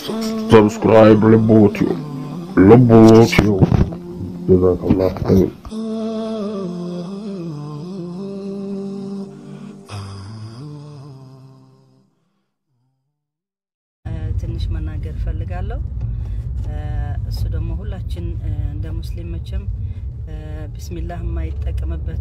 ሰብስክራይብ ልቦትዮ ልቦትዮ ጀዛከላህ ኸይር ትንሽ መናገር እፈልጋለሁ። እሱ ደግሞ ሁላችን እንደ ሙስሊም መቼም ቢስሚላህ የማይጠቀምበት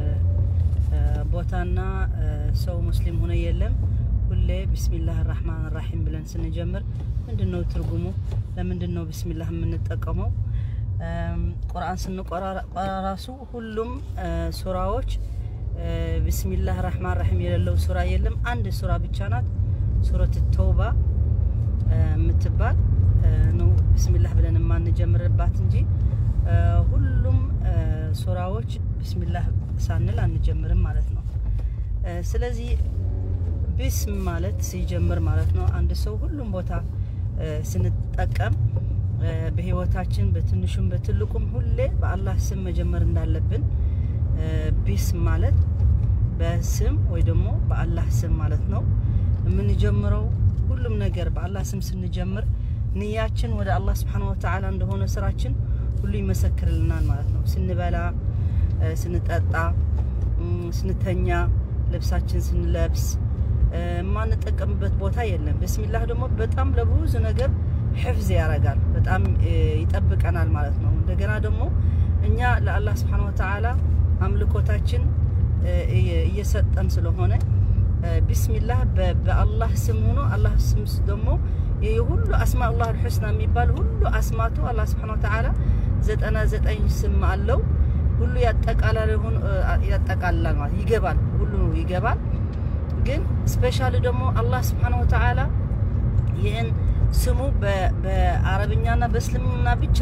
ቦታና ሰው ሙስሊም ሆነ የለም። ሁሌ ቢስሚላህ ራህማን ራሒም ብለን ስንጀምር ምንድን ነው ትርጉሙ? ለምንድን ነው ቢስሚላህ የምንጠቀመው? ቁርአን ስንቆራ ራሱ ሁሉም ሱራዎች ቢስሚላህ ራህማን ራሒም የሌለው ሱራ የለም። አንድ ሱራ ብቻ ናት፣ ሱረት ተውባ የምትባል ነው ቢስሚላህ ብለን የማንጀምርባት እንጂ ሁሉም ሱራዎች ቢስሚላህ ሳንል አንጀምርም ማለት ነው። ስለዚህ ቢስም ማለት ሲጀምር ማለት ነው። አንድ ሰው ሁሉም ቦታ ስንጠቀም በህይወታችን በትንሹም በትልቁም ሁሌ በአላህ ስም መጀመር እንዳለብን ቢስም ማለት በስም ወይ ደግሞ በአላህ ስም ማለት ነው የምንጀምረው ሁሉም ነገር በአላህ ስም ስንጀምር ንያችን ወደ አላህ ስብሓን ወተዓላ እንደሆነ ስራችን ሁሉ ይመሰክርልናል ማለት ነው። ስንበላ፣ ስንጠጣ፣ ስንተኛ፣ ልብሳችን ስንለብስ የማንጠቀምበት ቦታ የለም። ብስሚላህ ደግሞ በጣም ለብዙ ነገር ሕፍዝ ያደርጋል፣ በጣም ይጠብቀናል ማለት ነው። እንደገና ደግሞ እኛ ለአላህ ስብሓን ወተዓላ አምልኮታችን እየሰጠን ስለሆነ ቢስሚላህ በአላህ ስም ሆኖ አላህ ስም ደግሞ የሁሉ አስማኡላህ አልሑስና የሚባል ሁሉ አስማቱ አላህ ስብሐነ ወተዓላ ዘጠና ዘጠኝ ስም አለው። ሁሉ ያጠቃልላል ማለት ይገባል፣ ሁሉ ይገባል። ግን ስፔሻሊ ደግሞ አላህ ስብሐነ ወተዓላ ይህን ስሙ በአረብኛና በእስልምና ብቻ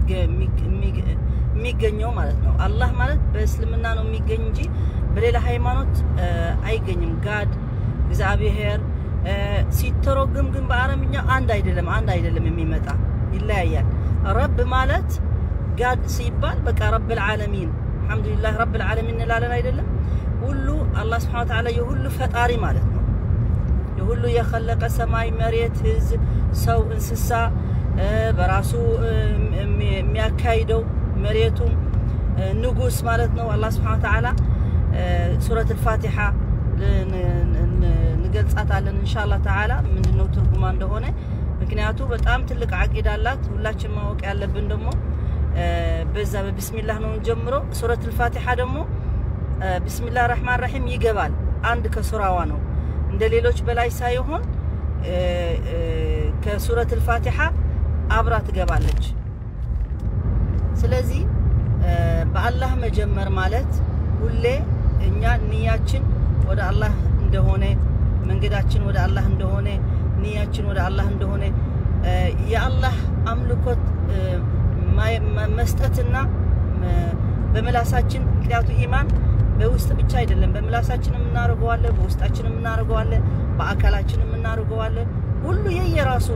የሚገኘው ማለት ነው። አላህ ማለት በእስልምና ነው የሚገኝ እንጂ በሌላ ሃይማኖት አይገኝም። ጋድ እግዚአብሔር ሲተረጎም ግን በአረብኛ አንድ አይደለም፣ አንድ አይደለም የሚመጣ ይለያያል። ረብ ማለት ጋድ ሲባል በቃ ረብ ልዓለሚን አልሐምዱሊላህ ረብ ልዓለሚን እንላለን አይደለም። ሁሉ አላህ ስብሐነ ወተዓላ የሁሉ ፈጣሪ ማለት ነው። የሁሉ የኸለቀ ሰማይ፣ መሬት፣ ህዝብ፣ ሰው፣ እንስሳ በራሱ የሚያካሂደው መሬቱም ንጉስ ማለት ነው። አላህ ስብሐነ ወተዓላ ሱረት አልፋቲሓ እንገልጻታለን ኢንሻአላህ ተዓላ ምንድነው ትርጉማ እንደሆነ። ምክንያቱ በጣም ትልቅ አቂዳ አላት። ሁላችን ማወቅ ያለብን ደግሞ በዛ በቢስሚላህ ነው ጀምሮ። ሱረት አልፋቲሓ ደግሞ ቢስሚላህ ረህማን ረሂም ይገባል። አንድ ከሱራዋ ነው እንደ ሌሎች በላይ ሳይሆን ከሱረት አልፋቲሓ አብራ ትገባለች። ስለዚህ በአላህ መጀመር ማለት ሁሌ እኛ ንያችን ወደ አላህ እንደሆነ መንገዳችን ወደ አላህ እንደሆነ ንያችን ወደ አላህ እንደሆነ የአላህ አምልኮት መስጠትና በምላሳችን ምክንያቱ ኢማን በውስጥ ብቻ አይደለም። በምላሳችንም እናደርገዋለን፣ በውስጣችንም እናደርገዋለን፣ በአካላችንም እናደርገዋለን። ሁሉ የየራሱ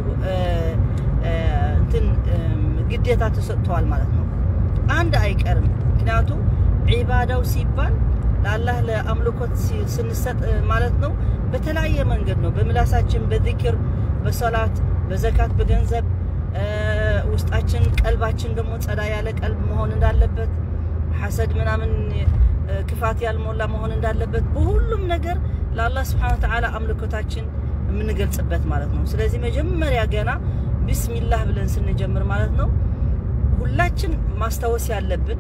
እንትን ግዴታ ተሰጥተዋል ማለት ነው። አንድ አይቀርም። ምክንያቱ ዒባዳው ሲባል ለአላህ ለአምልኮት ስንሰጥ ማለት ነው በተለያየ መንገድ ነው። በምላሳችን፣ በዚክር፣ በሰላት፣ በዘካት፣ በገንዘብ ውስጣችን ቀልባችን ደግሞ ጸዳ ያለ ቀልብ መሆን እንዳለበት ሐሰድ ምናምን ክፋት ያልሞላ መሆን እንዳለበት በሁሉም ነገር ለአላህ ስብሐነ ወተዓላ አምልኮታችን የምንገልጽበት ማለት ነው። ስለዚህ መጀመሪያ ገና ቢስሚላህ ብለን ስንጀምር ማለት ነው ሁላችን ማስታወስ ያለብን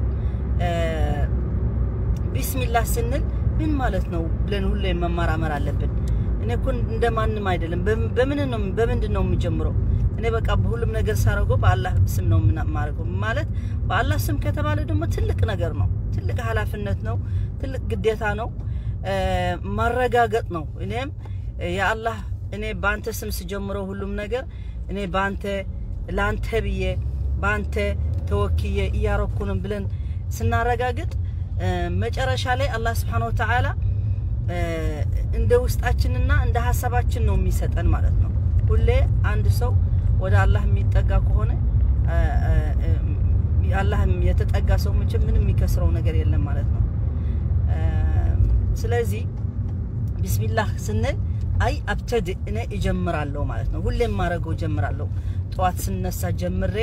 ቢስሚላህ ስንል ምን ማለት ነው ብለን ሁሌ መመራመር አለብን። እኔ እኮ እንደማንም አይደለም። በምን ነው በምንድን ነው የምጀምረው? እኔ በቃ በሁሉም ነገር ሳረገው በአላህ ስም ነው የማደርገው። ማለት በአላህ ስም ከተባለ ደግሞ ትልቅ ነገር ነው፣ ትልቅ ኃላፊነት ነው፣ ትልቅ ግዴታ ነው፣ ማረጋገጥ ነው። እኔም የአላህ እኔ በአንተ ስም ስጀምረው ሁሉም ነገር እኔ በአንተ ለአንተ ብዬ በአንተ ተወክዬ እያረኩንም ብለን ስናረጋግጥ መጨረሻ ላይ አላህ ስብሐነ ወተዓላ እንደ ውስጣችንና እንደ ሀሳባችን ነው የሚሰጠን ማለት ነው። ሁሌ አንድ ሰው ወደ አላህ የሚጠጋ ከሆነ አላህ የተጠጋ ሰው መቼም ምንም የሚከስረው ነገር የለም ማለት ነው። ስለዚህ ቢስሚላህ ስንል አይ አብተድእ እኔ እጀምራለሁ ማለት ነው። ሁሌም ማድረገው እጀምራለሁ። ጠዋት ስነሳ ጀምሬ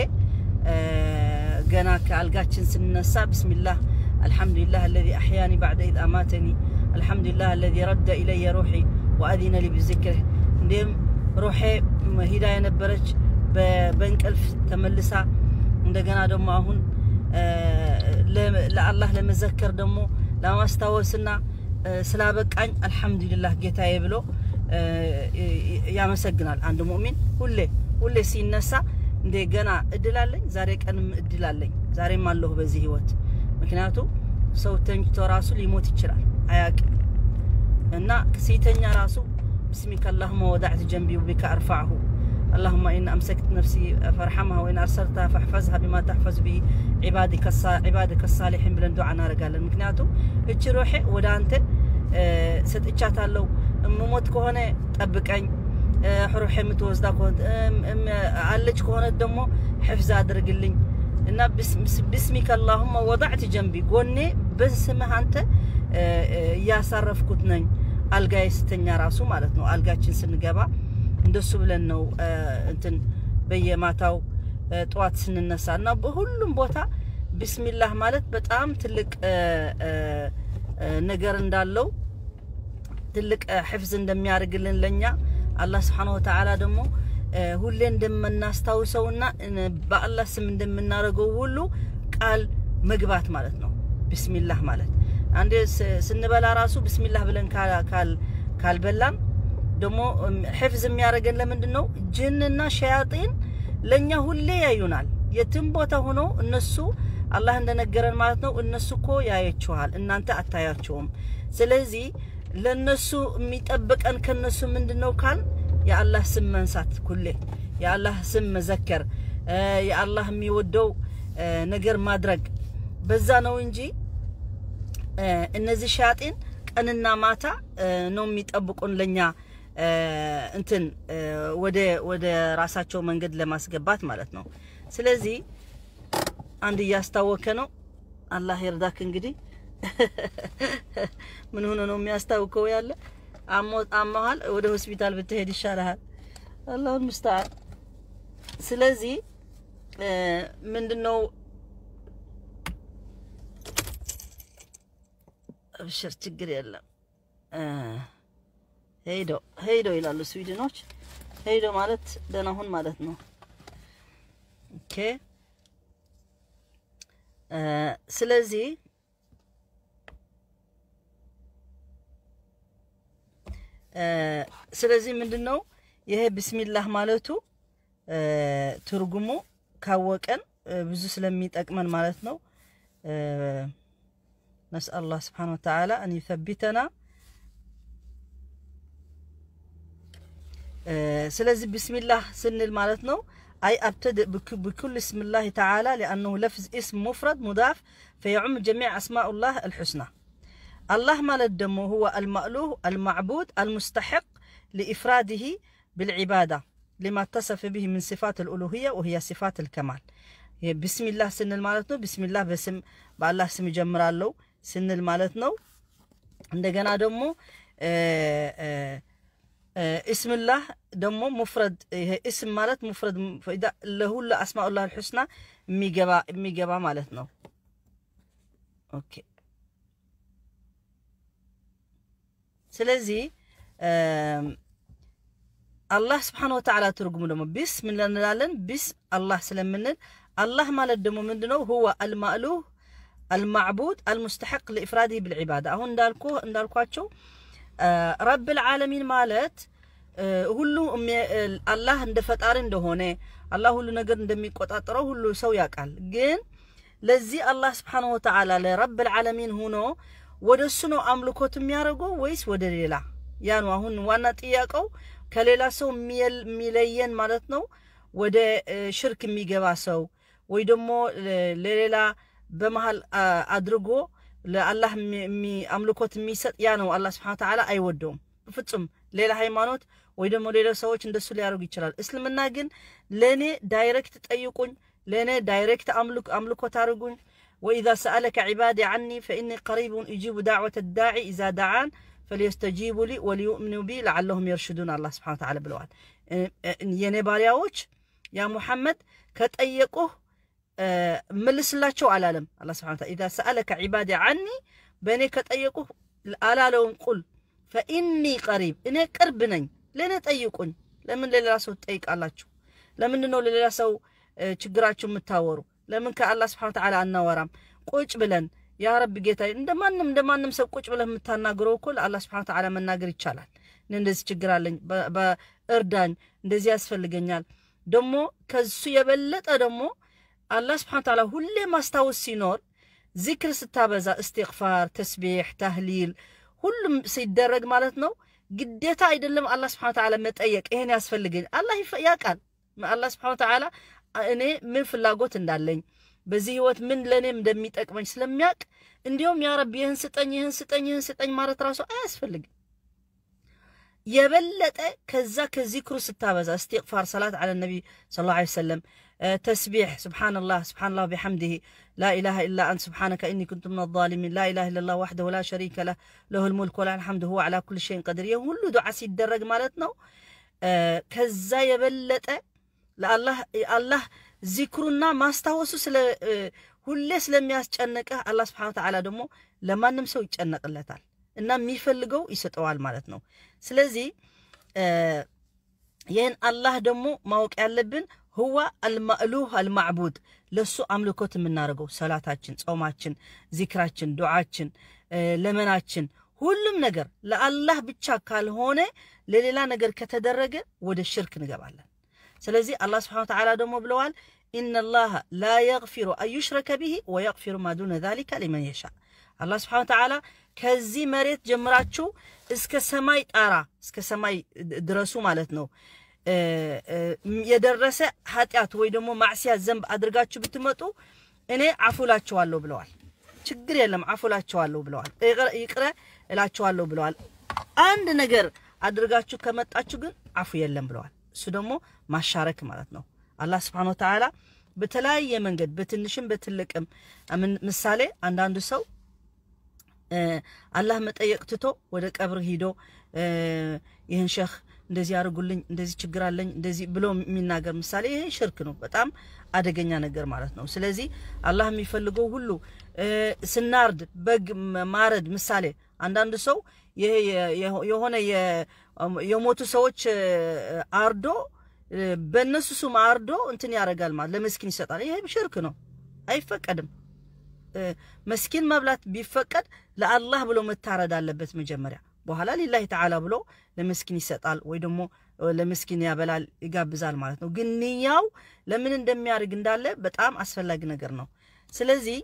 ገና ከአልጋችን ስነሳ ብስሚላህ አልሐምዱሊላህ አለዚ አሕያኒ ባዕደ ኢዝ አማተኒ አልሐምዱሊላህ አለዚ ረደ ኢለየ ሩሒ ወአዚነ ሊ ብዚክርህ እንዲሁም ሩሄ ሂዳ የነበረች በእንቅልፍ ተመልሳ እንደገና ደግሞ አሁን ለአላህ ለመዘከር ደግሞ ለማስታወስና ስላበቃኝ አልሐምዱሊላህ ጌታዬ ብሎ ያመሰግናል። አንድ ሙእሚን ሁሌ ሁሌ ሲነሳ እንዴ ገና እድል አለኝ፣ ዛሬ ቀንም እድል አለኝ፣ ዛሬም አለሁ በዚህ ህይወት። ምክንያቱም ሰው ተኝቶ ራሱ ሊሞት ይችላል አያቅም እና ሲተኛ ራሱ ብስሚከ አላሁመ ወዳዕት ጀንቢ ወቢከ አርፋዕሁ اللهم إن أمسكت نفسي فارحمها وإن أرسلتها فاحفظها بما تحفظ به عبادك عبادك الصالحين ብለን ዱዓ እናደርጋለን። ምክንያቱም እቺ ሩሄ ወደ አንተ ሰጥቻታለሁ። እምሞት ከሆነ ጠብቀኝ፣ ሩሄ የምትወስዳ ከሆነ አለች ከሆነ ደግሞ ሕፍዝ አድርግልኝ እና ብስሚከ አላሁመ ወዳዕት ጀንቢ ጎኔ በስምህ አንተ እያሳረፍኩት ነኝ። አልጋዬ ስተኛ ራሱ ማለት ነው። አልጋችን ስንገባ እንደሱ ብለን ነው እንትን በየማታው ጠዋት ስንነሳ እና በሁሉም ቦታ ቢስሚላህ ማለት በጣም ትልቅ ነገር እንዳለው ትልቅ ሕፍዝ እንደሚያደርግልን ለኛ አላህ ስብሓነሁ ወተዓላ ደግሞ ሁሌ እንደምናስታውሰውና በአላህ ስም እንደምናደርገው ሁሉ ቃል መግባት ማለት ነው። ቢስሚላህ ማለት አንዴ ስንበላ ራሱ ቢስሚላህ ብለን ካልበላን ደግሞ ሕፍዝ የሚያደርገን ለምንድን ነው? ጅንና ሸያጢን ለእኛ ሁሌ ያዩናል። የትም ቦታ ሆኖ እነሱ አላህ እንደነገረን ማለት ነው። እነሱ እኮ ያያችኋል፣ እናንተ አታያቸውም። ስለዚህ ለነሱ የሚጠብቀን ከነሱ ምንድን ነው ካል የአላህ ስም መንሳት፣ ሁሌ የአላህ ስም መዘከር፣ የአላህ የሚወደው ነገር ማድረግ በዛ ነው እንጂ እነዚህ ሸያጢን ቀንና ማታ ነው የሚጠብቁን ለኛ እንትን ወደ ወደ ራሳቸው መንገድ ለማስገባት ማለት ነው። ስለዚህ አንድ እያስታወከ ነው። አላህ ይርዳክ። እንግዲህ ምን ሆኖ ነው የሚያስታውከው? ያለ አሞሃል፣ ወደ ሆስፒታል ብትሄድ ይሻልሃል። አላሁን ሙስተዓን። ስለዚህ ምንድነው እብሽር፣ ችግር የለም ሄዶ ሄዶ ይላሉ ስዊድኖች። ሄዶ ማለት ደህና ሁን ማለት ነው። ኦኬ ስለዚህ ስለዚህ ምንድን ነው ይሄ ብስሚላህ ማለቱ ትርጉሙ ካወቀን ብዙ ስለሚጠቅመን ማለት ነው። ነስአል አላህ ስብሓነ ወተዓላ አን ዩሰቢተና ስለዚህ ብስሚላህ ስንል ማለት ነው አይ አብተድእ ብኩል እስምላህ ተዓላ ሊአነሁ ለፍዝ እስም ሙፍረድ ሙዳፍ ፈየዑም ጀሚዕ አስማኡላህ አልሑስና አላህ ማለት ደግሞ ሁወ አልማእሉህ አልማዕቡድ አልሙስተሕቅ ሊኢፍራድህ ብልዒባዳ ሊማ ተሰፈ ብህ ምን ሲፋት አልኡሉህያ ወህያ ሲፋት አልከማል ብስሚላህ ስንል ማለት ነው ብስሚላህ በስም በአላህ ስም ይጀምራለሁ ስንል ማለት ነው እንደገና ደግሞ እስምላህ ደግሞ ሙፍረድ ይሄ እስም ማለት ሙፍረድ ለሁሉ አስማኡላህ አልሑስና የሚገባ የሚገባ ማለት ነው። ኦኬ ስለዚህ አላህ ስብሓነ ወተዓላ ትርጉሙ ደግሞ ቢስ ምን እንላለን? ቢስ አላህ ስለምንል አላህ ማለት ደግሞ ምንድነው? ሁወ አልማእሉህ አልማዕቡድ አልሙስተሐቅ ለኢፍራዲህ ብልዒባዳ አሁን እንዳልኩ እንዳልኳቸው ረብል ዓለሚን ማለት ሁሉ አላህ እንደ ፈጣሪ እንደሆነ አላህ ሁሉ ነገር እንደሚቆጣጠረው ሁሉ ሰው ያውቃል። ግን ለዚህ አላህ ስብሓነሁ ወተዓላ ለረብል ዓለሚን ሆኖ ወደ እሱ ነው አምልኮት የሚያደርገው ወይስ ወደ ሌላ? ያ ነው አሁን ዋና ጥያቄው። ከሌላ ሰው የሚለየን ማለት ነው ወደ ሽርክ የሚገባ ሰው ወይ ደግሞ ለሌላ በመሀል አድርጎ ለአላህ አምልኮት የሚሰጥ ያ ነው አላህ ስብሐነ ወተዓላ አይወደውም በፍጹም። ሌላ ሃይማኖት ወይ ደግሞ ሌላ ሰዎች እንደሱ ሊያደርጉ ይችላል። እስልምና ግን ለእኔ ዳይሬክት ጠይቁኝ፣ ለእኔ ዳይሬክት አምልኮት አድርጉኝ። ወኢዛ ሰአለከ ዒባዲ ዐኒ ፈኢኒ ቀሪቡን እጂቡ ዳዕወተ ዳዒ ኢዛ ደዓን ፈልየስተጂቡ ሊ ወሊዩእምኑ ቢ ለዓለሁም የርሽዱን አላህ ስብሓነ ወተዓላ ብለዋል። የኔ ባሪያዎች ያ ሙሐመድ ከጠየቁህ መልስላቸው አላለም። አላህ ስብሓነ ወተዓላ ኢዛ ሰአለከ ዒባዲ ዓኒ በእኔ ከጠየቁህ አላለውም። ቁል ፈኢኒ ቀሪብ እኔ ቅርብ ነኝ፣ ለእኔ ጠይቁኝ። ለምን ለሌላ ሰው ትጠይቃላችሁ? ለምንድን ነው ለሌላ ሰው ችግራችሁ የምታወሩ? ለምን ከአላህ ስብሓነ ወተዓላ አናወራም? ቁጭ ብለን ያ ረብ ጌታ እንደ ማንም እንደ ማንም ሰው ቁጭ ብለህ የምታናግረው እኮ ለአላህ ስብሓነ ወተዓላ መናገር ይቻላል። እኔ እንደዚህ ችግር አለኝ፣ በእርዳኝ፣ እንደዚህ ያስፈልገኛል። ደግሞ ከሱ የበለጠ ደግሞ አላህ ስብሓነ ወተዓላ ሁሌ ማስታወስ ሲኖር ዚክር ስታበዛ እስትግፋር፣ ተስቢሕ፣ ታህሊል ሁሉም ሲደረግ ማለት ነው። ግዴታ አይደለም አላህ ስብሓነ ወተዓላ መጠየቅ ይሄን ያስፈልገኝ አላህ ያውቃል። አላህ ስብሓነ ወተዓላ እኔ ምን ፍላጎት እንዳለኝ በዚህ ህይወት ምን ለእኔም እንደሚጠቅመኝ ስለሚያውቅ እንዲሁም ያ ረቢ ይህን ስጠኝ፣ ይህን ስጠኝ፣ ይህን ስጠኝ ማለት ራሱ አያስፈልግም። የበለጠ ከዛ ከዚክሩ ስታበዛ እስትግፋር፣ ሰላት ዓለ ነቢ ሰለላሁ ዐለይሂ ወሰለም፣ ተስቢሕ፣ ስብሓንላህ ስብሓንላህ ቢሐምድህ ላኢላሃ ኢላ አንት ስብሓነከ ኢኒ ኩንቱ ምን ዛሊሚን ላኢላሃ ኢለላህ ወሕደሁ ላ ሸሪከ ለህ ለሁል ሙልክ ወለሁል ሐምድ ሁወ ዐላ ኩሊ ሸይን ቀዲር። ይህ ሁሉ ዱዓ ሲደረግ ማለት ነው ከዛ የበለጠ ለአላህ ዚክሩና ማስታወሱ ስለ ሁሌ ስለሚያስጨንቅህ አላህ ስብሓነ ወተዓላ ደግሞ ለማንም ሰው ይጨነቅለታል እና የሚፈልገው ይሰጠዋል ማለት ነው። ስለዚህ ይህን አላህ ደግሞ ማወቅ ያለብን ህዋ አልማእሉህ አልማዕቡድ ለሱ አምልኮት የምናደርገው ሰላታችን፣ ጾማችን፣ ዚክራችን፣ ዱዓችን፣ ለመናችን ሁሉም ነገር ለአላህ ብቻ ካልሆነ ለሌላ ነገር ከተደረገ ወደ ሽርክ እንገባለን። ስለዚህ አላህ ስብሓነ ወተዓላ ደግሞ ብለዋል ኢነላሃ ላ የግፊሩ አንዩሽረከ ቢሂ ወየግፊሩ ማ ዱነ ዛሊከ ሊመን የሻ። አላህ ስብሓነ ወተዓላ ከዚህ መሬት ጀምራችሁ እስከ ሰማይ ጣራ እስከ ሰማይ ድረሱ ማለት ነው የደረሰ ኃጢአት ወይ ደግሞ ማዕሲያት ዘንብ አድርጋችሁ ብትመጡ እኔ አፉላችኋለሁ ብለዋል። ችግር የለም አፉላችኋለሁ ብለዋል። ይቅረ እላችኋለሁ ብለዋል። አንድ ነገር አድርጋችሁ ከመጣችሁ ግን አፉ የለም ብለዋል። እሱ ደግሞ ማሻረክ ማለት ነው። አላህ ስብሓነ ወተዓላ በተለያየ መንገድ በትንሽም በትልቅም ምሳሌ አንዳንዱ ሰው አላህ መጠየቅ ትቶ ወደ ቀብር ሂዶ ይህን ሸህ እንደዚህ አድርጉልኝ፣ እንደዚህ ችግር አለኝ፣ እንደዚህ ብሎ የሚናገር ምሳሌ ይሄ ሽርክ ነው። በጣም አደገኛ ነገር ማለት ነው። ስለዚህ አላህ የሚፈልገው ሁሉ ስናርድ በግ ማረድ ምሳሌ አንዳንዱ ሰው ይሄ የሆነ የሞቱ ሰዎች አርዶ በእነሱ ስም አርዶ እንትን ያደርጋል ማለት ለመስኪን ይሰጣል። ይሄ ሽርክ ነው፣ አይፈቀድም። መስኪን መብላት ቢፈቀድ ለአላህ ብሎ መታረድ አለበት መጀመሪያ። በኋላ ሊላሂ ተዓላ ብሎ ለመስኪን ይሰጣል ወይ ደግሞ ለመስኪን ያበላል ይጋብዛል ማለት ነው። ግን ንያው ለምን እንደሚያደርግ እንዳለ በጣም አስፈላጊ ነገር ነው። ስለዚህ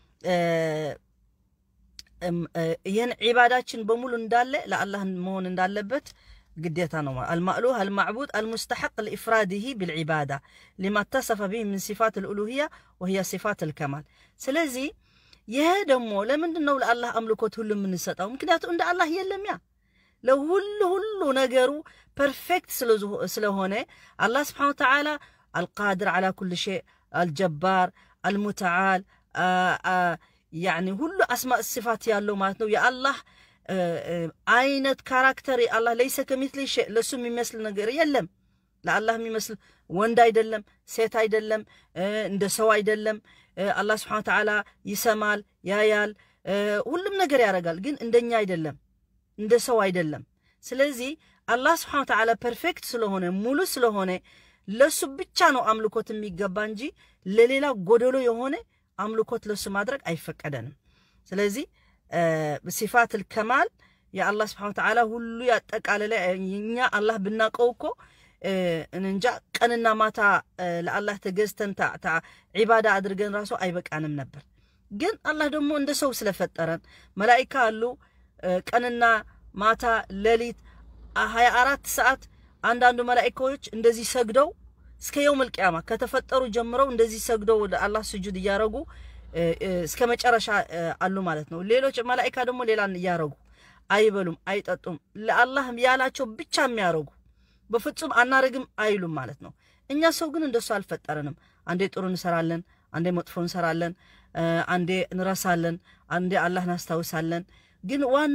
ይህን ዒባዳችን በሙሉ እንዳለ ለአላህ መሆን እንዳለበት ግዴታ ነው። አልማእሉህ አልማዕቡድ አልሙስተሐቅ ለኢፍራዲሂ ብልዒባዳ ሊማ ተሰፈ ቢህ ምን ሲፋት ልኡሉህያ ወህያ ሲፋት ልከማል። ስለዚህ ይሄ ደግሞ ለምንድን ነው ለአላህ አምልኮት ሁሉ የምንሰጠው? ምክንያቱም እንደ አላህ የለም ያ ለሁሉ ሁሉ ነገሩ ፐርፌክት ስለሆነ አላህ ስብሓነ ወተዓላ አልቃድር ዓላ ኩል ሸይ አልጀባር አልሙተዓል ያኒ ሁሉ አስማእ ሲፋት ያለው ማለት ነው። የአላህ አይነት ካራክተር የአላህ ለይሰ ከሚትሊ ሸይ ለሱ የሚመስል ነገር የለም። ለአላህ የሚመስል ወንድ አይደለም፣ ሴት አይደለም፣ እንደ ሰው አይደለም። አላህ ስብሓነ ወተዓላ ይሰማል፣ ያያል፣ ሁሉም ነገር ያደርጋል። ግን እንደኛ አይደለም፣ እንደ ሰው አይደለም። ስለዚህ አላህ ስብሓነ ወተዓላ ፐርፌክት ስለሆነ ሙሉ ስለሆነ ለሱ ብቻ ነው አምልኮት የሚገባ እንጂ ለሌላ ጎደሎ የሆነ አምልኮት ለሱ ማድረግ አይፈቀደንም። ስለዚህ ሲፋትል ከማል የአላህ ስብሓነ ወተዓላ ሁሉ ያጠቃለለ እኛ አላህ ብናውቀው እኮ እንጃ ቀንና ማታ ለአላህ ተገዝተን ዒባዳ አድርገን ራሱ አይበቃንም ነበር። ግን አላህ ደግሞ እንደ ሰው ስለፈጠረን መላኢካ አሉ ቀንና ማታ ሌሊት ሀያ አራት ሰዓት አንዳንዱ መላኢካዎች እንደዚህ ሰግደው እስከ የውመል ቂያማ ከተፈጠሩ ጀምረው እንደዚህ ሰግደው ለአላህ ስጁድ እያረጉ እስከ መጨረሻ አሉ ማለት ነው። ሌሎች መላኢካ ደግሞ ሌላ እያረጉ አይበሉም፣ አይጠጡም ለአላህ ያላቸው ብቻ የሚያረጉ በፍጹም አናረግም አይሉም ማለት ነው። እኛ ሰው ግን እንደሱ አልፈጠረንም። አንዴ ጥሩ እንሰራለን፣ አንዴ መጥፎ እንሰራለን፣ አንዴ እንረሳለን፣ አንዴ አላህ እናስታውሳለን። ግን ዋና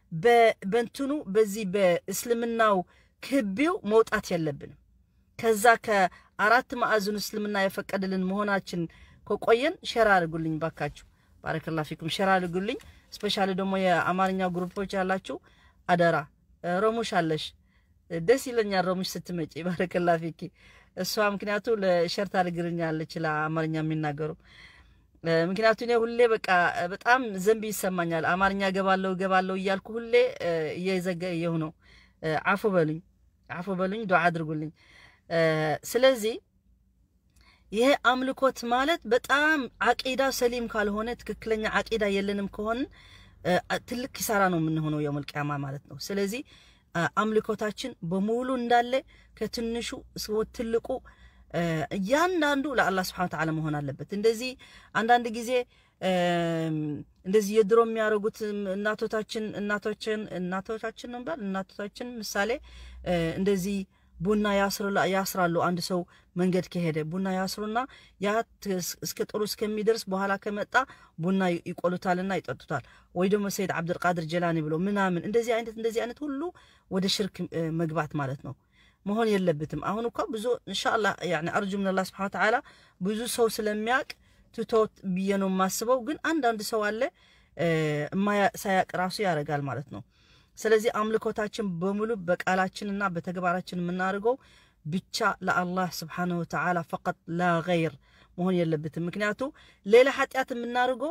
በንትኑ በዚህ በእስልምናው ክቢው መውጣት የለብንም። ከዛ ከአራት ማዕዘኑ እስልምና የፈቀደልን መሆናችን ከቆየን ሸር አድርጉልኝ ባካችሁ። ባረከላ ፊኩም ሸር አድርጉልኝ። ስፔሻሊ ደግሞ የአማርኛ ግሩፖች ያላችሁ አደራ። ሮሙሽ አለሽ ደስ ይለኛል ሮሙሽ ስትመጪ። ባረከላ ፊኪ እሷ ምክንያቱ ለሸር ታደርግልኛለች ለአማርኛ የሚናገሩ ምክንያቱ እኔ ሁሌ በቃ በጣም ዘንብ ይሰማኛል። አማርኛ ገባለሁ ገባለሁ እያልኩ ሁሌ እየዘገየሁ ነው። አፉ በሉኝ፣ አፉ በሉኝ፣ ዱዓ አድርጉልኝ። ስለዚህ ይሄ አምልኮት ማለት በጣም አቂዳ ሰሊም ካልሆነ ትክክለኛ አቂዳ የለንም ከሆን ትልቅ ኪሳራ ነው የምንሆነው የውመል ቂያማ ማለት ነው። ስለዚህ አምልኮታችን በሙሉ እንዳለ ከትንሹ እስከ ትልቁ እያንዳንዱ ለአላህ ስብሐነ ወተዓላ መሆን አለበት። እንደዚህ አንዳንድ ጊዜ እንደዚህ የድሮ የሚያደርጉት እናቶታችን እናቶችን እናቶቻችን ነው ባል እናቶቻችን ምሳሌ እንደዚህ ቡና ያስራሉ። አንድ ሰው መንገድ ከሄደ ቡና ያስሩና ያ እስከ ጥሩ እስከሚደርስ በኋላ ከመጣ ቡና ይቆሉታልና ይጠጡታል። ወይ ደግሞ ሰይድ አብድልቃድር ጀላኒ ብሎ ምናምን እንደዚህ አይነት እንደዚህ አይነት ሁሉ ወደ ሽርክ መግባት ማለት ነው መሆን የለበትም። አሁን እኳ ብዙ እንሻላ አርጁ ምን አላህ ስብሐነ ወተዓላ ብዙ ሰው ስለሚያውቅ ትቶት ብዬ ነው የማስበው። ግን አንዳንድ ሰው አለ ሳያቅ ራሱ ያደርጋል ማለት ነው። ስለዚህ አምልኮታችን በሙሉ በቃላችንና በተግባራችን የምናደርገው ብቻ ለአላህ ስብሓነሁ ወተዓላ ፈቀጥ ላ ገይር መሆን የለበትም። ምክንያቱ ሌላ ኃጢአት የምናደርገው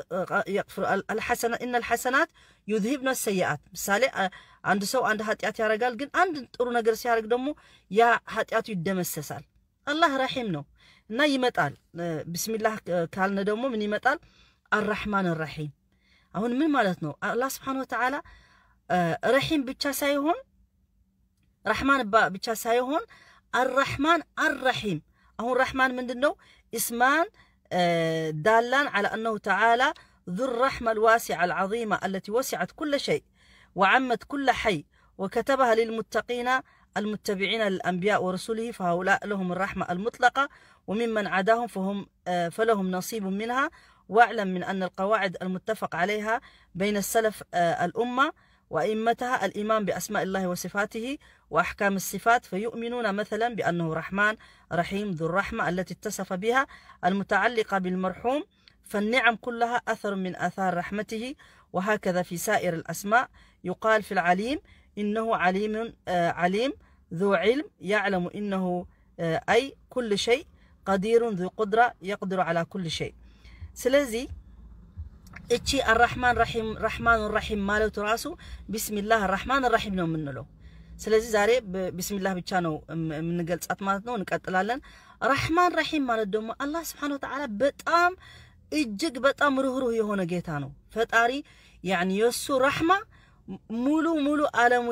ኢነ ልሐሰናት ዩዝሂብነ ሰይአት። ምሳሌ አንድ ሰው አንድ ኃጢአት ያደርጋል፣ ግን አንድ ጥሩ ነገር ሲያደርግ ደግሞ ያ ኃጢአቱ ይደመሰሳል። አላህ ረሒም ነው እና ይመጣል። ብስሚላህ ካልነ ደግሞ ምን ይመጣል? አራሕማን ራሒም። አሁን ምን ማለት ነው? አላህ ስብሓነሁ ወተዓላ ረሒም ብቻ ሳይሆን ረሕማን ብቻ ሳይሆን አራሕማን አራሒም። አሁን ረሕማን ምንድን ነው? እስማን ዳላን ዓላ አነሁ ተዓላ ذو الرحمة الواسعة العظيمة التي وسعت كل شيء وعمت كل حي وكتبها للمتقين المتبعين للأنبياء ورسله فهؤلاء لهم الرحمة المطلقة وممن عداهم فهم فلهم نصيب منها واعلم من أن القواعد المتفق عليها بين السلف الأمة وأئمتها الإيمان بأسماء الله وصفاته وأحكام الصفات فيؤمنون مثلا بأنه رحمن رحيم ذو الرحمة التي اتصف بها المتعلقة بالمرحوم فالنعم كلها أثر من آثار رحمته وهكذا في سائر الأسماء يقال في العليم إنه عليم عليم ذو علم يعلم إنه أي كل شيء قدير ذو قدرة يقدر على كل شيء سلزي እቺ አራሕማን ራሒም ራሕማን ራሒም ማለቱ ራሱ ቢስሚላህ ራሕማን ራሒም ነው የምንለው። ስለዚህ ዛሬ ቢስሚላህ ብቻ ነው የምንገልጻት ማለት ነው። እንቀጥላለን። ራሕማን ራሒም ማለት ደግሞ አላህ ስብሓነሁ ወተዓላ በጣም እጅግ በጣም ርህሩህ የሆነ ጌታ ነው። ፈጣሪ ያኒ የእሱ ራሕማ ሙሉ ሙሉ ዓለሙ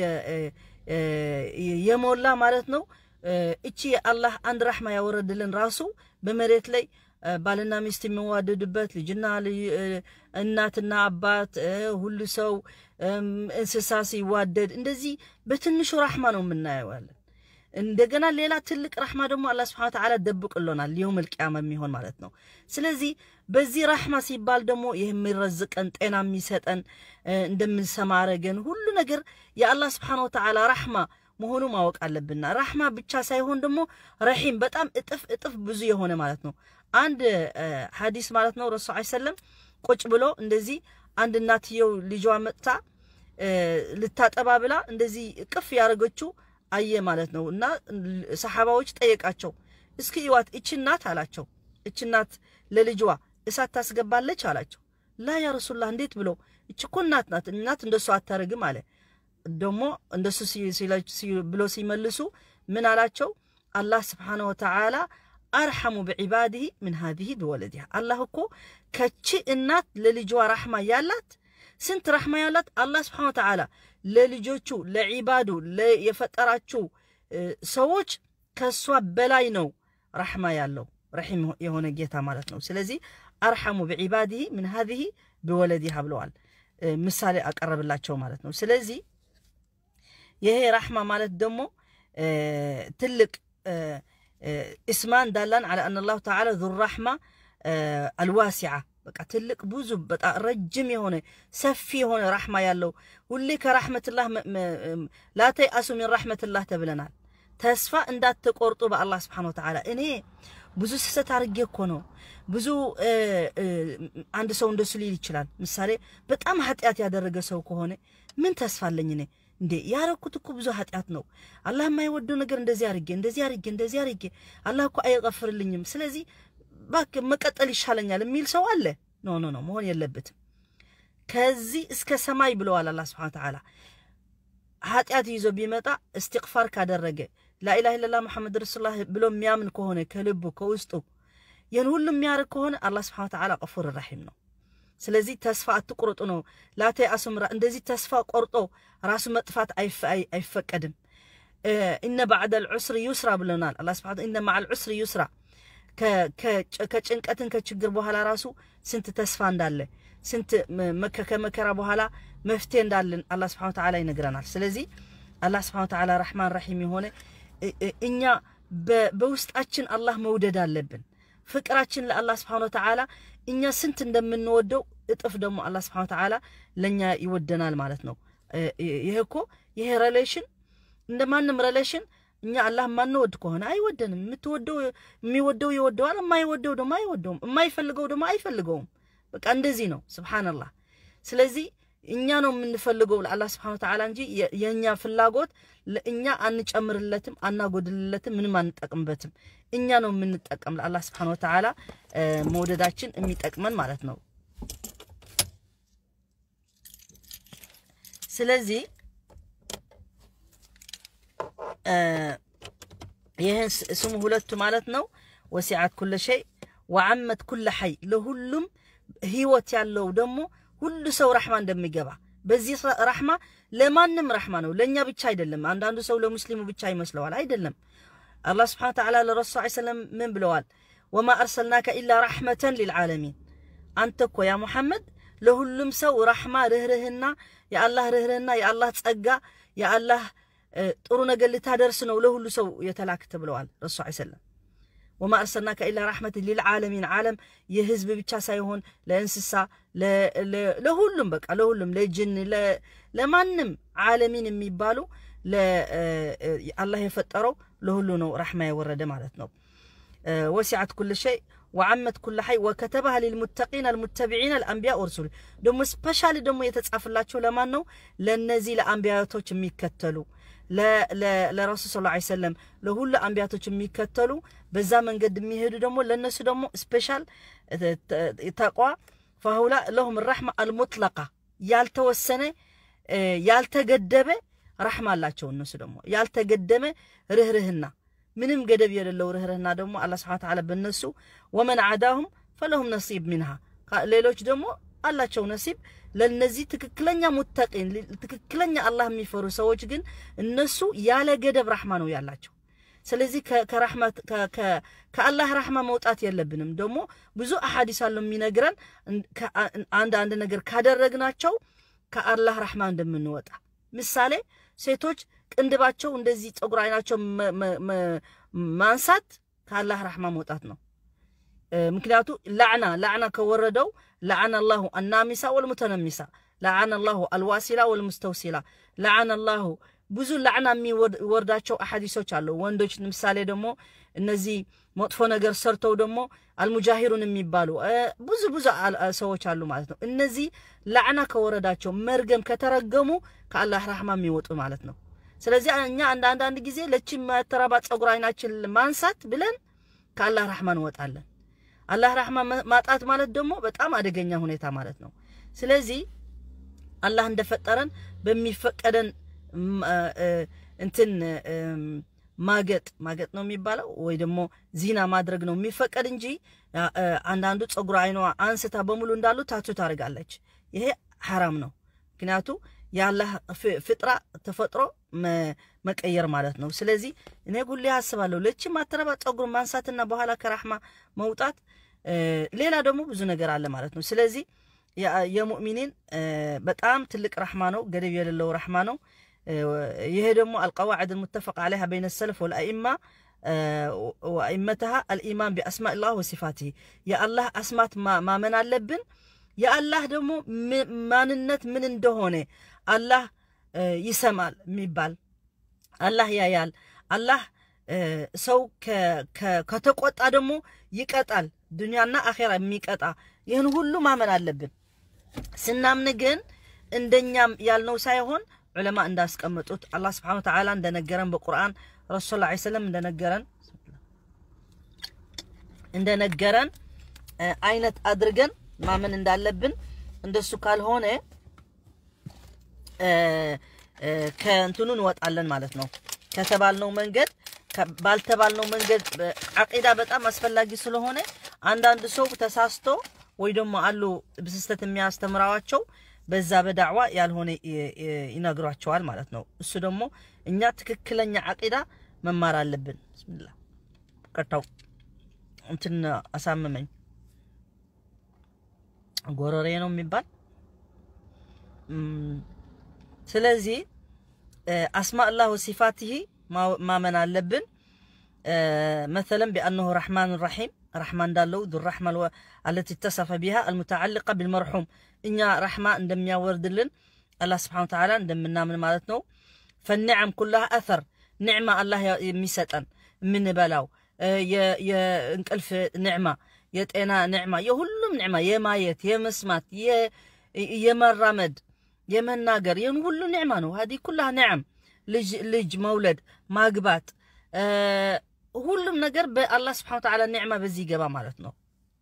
የሞላ ማለት ነው። እቺ የአላህ አንድ ራሕማ ያወረድልን ራሱ በመሬት ላይ ባልና ሚስት የሚዋደዱበት ልጅና እናትና አባት ሁሉ ሰው እንስሳ ሲዋደድ እንደዚህ በትንሹ ራሕማ ነው የምናየዋለን። እንደገና ሌላ ትልቅ ራሕማ ደግሞ አላህ ስብሐነ ወተዓላ ደብቅሎናል የውመል ቂያማ የሚሆን ማለት ነው። ስለዚህ በዚህ ራሕማ ሲባል ደግሞ ይህ የሚረዝቀን ጤና የሚሰጠን እንደምንሰማ አረገን ሁሉ ነገር የአላህ ስብሐነ ወተዓላ ራሕማ መሆኑ ማወቅ አለብና ራሕማ ብቻ ሳይሆን ደግሞ ረሒም በጣም እጥፍ እጥፍ ብዙ የሆነ ማለት ነው። አንድ ሐዲስ ማለት ነው ረሱ ሰለም ቁጭ ብሎ እንደዚህ አንድ እናትየው ልጇ መጥታ ልታጠባ ብላ እንደዚህ እቅፍ ያደረገችው አየ ማለት ነው። እና ሰሓባዎች ጠየቃቸው፣ እስኪ እዋት እች እናት አላቸው። እች እናት ለልጇ እሳት ታስገባለች አላቸው። ላ ያ ረሱላህ እንዴት ብሎ እች እኮ እናት ናት፣ እናት እንደሱ አታረግም አለ። ደግሞ እንደሱ ብሎ ሲመልሱ ምን አላቸው? አላህ ስብሓነሁ ወተዓላ አርሐሙ ብዒባድህ ምን ሃዚህ ብወለዲሃ አላህ እኮ ከቺ እናት ለልጇ ራሕማ ያላት ስንት ራሕማ ያላት አላህ ስብሓነሁ ወተዓላ ለልጆቹ ለዒባዱ የፈጠራችው ሰዎች ከእሷ በላይ ነው ራሕማ ያለው ረሒም የሆነ ጌታ ማለት ነው። ስለዚህ አርሐሙ ብዒባድህ ምን ሃዚህ ብወለዲሃ ብለዋል። ምሳሌ አቀረብላቸው ማለት ነው። ስለዚህ ይሄ ራሕማ ማለት ደግሞ ትልቅ እስማን ዳላን ዓላ አን አላሁ ተዓላ ዙ ራሕማ አልዋሲዓ በቃ ትልቅ ብዙ በጣም ረጅም የሆነ ሰፊ የሆነ ራሕማ ያለው ሁሌ ከራሕመትላህ ላተይ አሱ ሚን ራሕመትላህ ተብለናል። ተስፋ እንዳትቆርጡ በአላህ ስብሓን ወተዓላ። እኔ ብዙ ስህተት አድርጌ እኮ ነው ብዙ አንድ ሰው እንደሱ ሊል ይችላል። ምሳሌ በጣም ኃጢአት ያደረገ ሰው ከሆነ ምን ተስፋ አለኝ እኔ እንዴ ያረኩት እኮ ብዙ ኃጢአት ነው። አላህ የማይወደው ነገር እንደዚህ አድርጌ እንደዚህ አድርጌ እንደዚህ አድርጌ አላህ እኮ አይቀፍርልኝም። ስለዚህ እባክህ መቀጠል ይሻለኛል የሚል ሰው አለ። ኖ ኖ ኖ መሆን የለበትም። ከዚህ እስከ ሰማይ ብለዋል አላህ ስብሐነ ወተዓላ። ኃጢአት ይዞ ቢመጣ እስትግፋር ካደረገ ላኢላሃ ኢለላህ መሐመድ ረሱሉላህ ብሎ የሚያምን ከሆነ ከልቡ ከውስጡ ይህን ሁሉ የሚያደርግ ከሆነ አላህ ስብሐነ ወተዓላ ቀፉር ረሒም ነው። ስለዚህ ተስፋ አትቁርጡ ነው። ላተይ አሱምራ እንደዚህ ተስፋ ቆርጦ ራሱ መጥፋት አይፈቀድም። እነ ባዕደል ዑስሪ ዩስራ ብለናል አላህ ስብሐነ እነ መዐል ዑስሪ ዩስራ ከጭንቀትን ከችግር በኋላ ራሱ ስንት ተስፋ እንዳለ ስንት ከመከራ በኋላ መፍትሄ እንዳለን አላህ ስብሐነ ወተዓላ ይነግረናል። ስለዚህ አላህ ስብሐነ ወተዓላ ረሕማን ረሒም የሆነ እኛ በውስጣችን አላህ መውደድ አለብን። ፍቅራችን ለአላህ ስብሐነ ወተዓላ እኛ ስንት እንደምንወደው እጥፍ ደግሞ አላህ ስብሐነ ወተዓላ ለእኛ ይወደናል ማለት ነው። ይሄ እኮ ይሄ ሬሌሽን እንደ ማንም ሬሌሽን እኛ አላህ የማንወድ ከሆነ አይወደንም። የምትወደው የሚወደው ይወደዋል፣ የማይወደው ደግሞ አይወደውም፣ የማይፈልገው ደግሞ አይፈልገውም። በቃ እንደዚህ ነው። ስብሓንላህ። ስለዚህ እኛ ነው የምንፈልገው ለአላህ ስብሐነ ወተዓላ እንጂ የእኛ ፍላጎት ለእኛ አንጨምርለትም፣ አናጎድልለትም፣ ምንም አንጠቅምበትም። እኛ ነው የምንጠቀም ለአላህ ስብሐነ ወተዓላ መውደዳችን የሚጠቅመን ማለት ነው። ስለዚህ ይህን ስሙ ሁለቱ ማለት ነው። ወሲዓት ኩለ ሸይ ወዓመት ኩለ ሐይ ለሁሉም ህይወት ያለው ደግሞ ሁሉ ሰው ረሕማ እንደሚገባ በዚህ ረሕማ ለማንም ረሕማ ነው፣ ለእኛ ብቻ አይደለም። አንዳንዱ ሰው ለሙስሊሙ ብቻ ይመስለዋል። አይደለም። አላህ ስብሐነ ወተዓላ ለረሱል ዐለይሂ ሰላም ምን ብለዋል? ወማ አርሰልናከ ኢላ ረሕመተን ሊልዓለሚን አንተ እኮ ያ ሙሐመድ ለሁሉም ሰው ረሕማ ርህርህና የአላህ ርህርህና የአላህ ጸጋ የአላህ ጥሩ ነገር ልታደርስ ነው ለሁሉ ሰው የተላክት ብለዋል ረሱ ዐለይሂ ሰላም። ወማ አርሰልናከ ኢላ ረሕመትን ሊልዓለሚን ዓለም የህዝብ ብቻ ሳይሆን ለእንስሳ ለሁሉም በቃ ለሁሉም ለጅን ለማንም ዓለሚን የሚባሉ አላህ የፈጠረው ለሁሉ ነው ረሕማ የወረደ ማለት ነው። ወሲዓት ኩል ሸይ ወዓመት ኩለ ሐይ ወከተባህ ሊልሙተቂን አልሙተቢዒን አልአንቢያ ወርሱል ደግሞ ስፔሻሊ ደግሞ የተጻፈላቸው ለማን ነው? ለእነዚህ ለአንቢያቶች የሚከተሉ ለረሱል ስ ዐለይሂ ወሰለም ለሁሉ አንቢያቶች የሚከተሉ በዛ መንገድ የሚሄዱ ደግሞ ለእነሱ ደግሞ ስፔሻል ተቋ ፈሁላ ለሁም ረሕማ አልሙጥለቃ ያልተወሰነ ያልተገደበ ረሕማ አላቸው። እነሱ ደግሞ ያልተገደመ ርህርህና ምንም ገደብ የሌለው ርህርህና ደግሞ አላህ ስብሐነ ወተዓላ በእነሱ ወመን ዓዳሁም ፈለሁም ነሲብ ሚንሃ ሌሎች ደግሞ አላቸው ነሲብ ለነዚህ ትክክለኛ ሙተቂን ትክክለኛ አላህ የሚፈሩ ሰዎች ግን እነሱ ያለ ገደብ ራሕማ ነው ያላቸው። ስለዚህ ከአላህ ራሕማ መውጣት የለብንም። ደግሞ ብዙ አሐዲስ አለው የሚነግረን አንድ አንድ ነገር ካደረግናቸው ከአላህ ራሕማ እንደምንወጣ። ምሳሌ ሴቶች ቅንድባቸው እንደዚህ ፀጉር አይናቸው ማንሳት ከአላህ ራሕማ መውጣት ነው። ምክንያቱ ላዕና ላዕና ከወረደው ለዓነ አላሁ አናሚሳ ወልሙተነሚሳ ለዓነ አላሁ አልዋሲላ ወልሙስተውሲላ ለዓነ አላሁ ብዙ ላዕና የሚወርዳቸው አሐዲሶች አሉ። ወንዶች ምሳሌ ደግሞ እነዚህ መጥፎ ነገር ሰርተው ደግሞ አልሙጃሂሩን የሚባሉ ብዙ ብዙ ሰዎች አሉ ማለት ነው። እነዚህ ላዕና ከወረዳቸው መርገም ከተረገሙ ከአላህ ራሕማ የሚወጡ ማለት ነው። ስለዚህ እኛ አንዳንድ አንድ ጊዜ ለቺ መተራባ ፀጉር አይናችን ማንሳት ብለን ከአላህ ራሕማ እንወጣለን። አላህ ራሕማ ማጣት ማለት ደግሞ በጣም አደገኛ ሁኔታ ማለት ነው። ስለዚህ አላህ እንደፈጠረን በሚፈቀደን እንትን ማገጥ ማገጥ ነው የሚባለው ወይ ደግሞ ዚና ማድረግ ነው የሚፈቀድ እንጂ አንዳንዱ ፀጉር አይኗ አንስታ በሙሉ እንዳሉ ታቱ ታደርጋለች። ይሄ ሐራም ነው። ምክንያቱ የአላህ ፍጥራ ተፈጥሮ መቀየር ማለት ነው። ስለዚህ እኔ ጉሌ አስባለሁ ለቺ ማተረባ ፀጉር ማንሳትና በኋላ ከራሕማ መውጣት፣ ሌላ ደግሞ ብዙ ነገር አለ ማለት ነው። ስለዚህ የሙእሚኒን በጣም ትልቅ ራሕማ ነው፣ ገደብ የሌለው ራሕማ ነው። ይሄ ደግሞ አልቀዋዕድ ሙተፈቅ ዓለይሃ በይነ ሰለፍ ወልአኢማ ወአይመተሃ አልኢማን ቢአስማኢላህ ወሲፋቲህ የአላህ አስማት ማመን አለብን። የአላህ ደግሞ ማንነት ምን እንደሆነ አላህ ይሰማል የሚባል አላህ ያያል። አላህ ሰው ከተቆጣ ደግሞ ይቀጣል፣ ዱንያና አኼራ የሚቀጣ ይህን ሁሉ ማመን አለብን። ስናምን ግን እንደኛም ያልነው ሳይሆን ዑለማ እንዳስቀመጡት አላህ ስብሓነ ወተዓላ እንደነገረን በቁርአን ረሱል ላ ሰለም እንደነገረን እንደነገረን አይነት አድርገን ማመን እንዳለብን እንደሱ ካልሆነ ከእንትኑ እንወጣለን ማለት ነው። ከተባልነው መንገድ ባልተባልነው መንገድ አቂዳ በጣም አስፈላጊ ስለሆነ አንዳንድ ሰው ተሳስቶ ወይ ደግሞ አሉ በስህተት የሚያስተምራዋቸው በዛ በዳዕዋ ያልሆነ ይነግሯቸዋል ማለት ነው። እሱ ደግሞ እኛ ትክክለኛ አቂዳ መማር አለብን። ብስሚላ ቀርታው እንትን አሳመመኝ ጎረሬ ነው የሚባል ስለዚህ አስማእላህ ወሲፋትህ ማመን አለብን። መተለን ቢአነሁ ረሕማን ረሒም ረሕማ እንዳለው ዱ ረሕማ አለቲ ተሰፈ ቢሃ አልሙተዓልቀ ቢልመርሑም እኛ ረሕማ እንደሚያወርድልን አላህ ስብሓነ ወተዓላ እንደምናምን ማለት ነው። ፈኒዕም ኩላሃ አተር ኒዕማ አላህ የሚሰጠን የምንበላው የእንቅልፍ ኒዕማ፣ የጤና ኒዕማ፣ የሁሉም ኒዕማ የማየት የመስማት የመራመድ የመናገር ይህን ሁሉ ኒዕማ ነው። ሀዲ ኩላህ ኒዕም ልጅ መውለድ ማግባት ሁሉም ነገር በአላህ ስብሓነ ወተዓላ ኒዕማ በዚህ ይገባ ማለት ነው።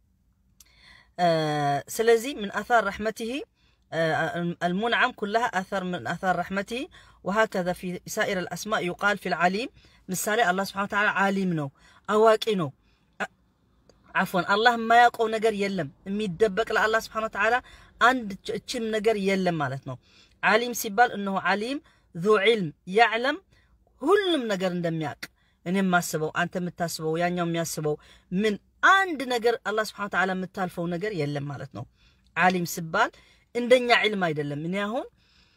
ስለዚህ ምን አታር ረሕመትህ المنعم كلها أثر من آثار رحمته وهكذا في سائر الأسماء يقال في العليم مثالي الله سبحانه وتعالى عالم نو أواكي نو عفوا الله ما يقو نجر يلم የሚደበቅ ለአላህ ስብሓነ ወተዓላ አንድ እችም ነገር የለም ማለት ነው። ዓሊም ሲባል እነሆ ዓሊም ዙ ዒልም ያዕለም ሁሉም ነገር እንደሚያውቅ እኔ የማስበው አንተ የምታስበው ያኛው የሚያስበው ምን አንድ ነገር አላህ ስብሓነ ወተዓላ የምታልፈው ነገር የለም ማለት ነው። ዓሊም ሲባል እንደኛ ዒልም አይደለም። እኔ አሁን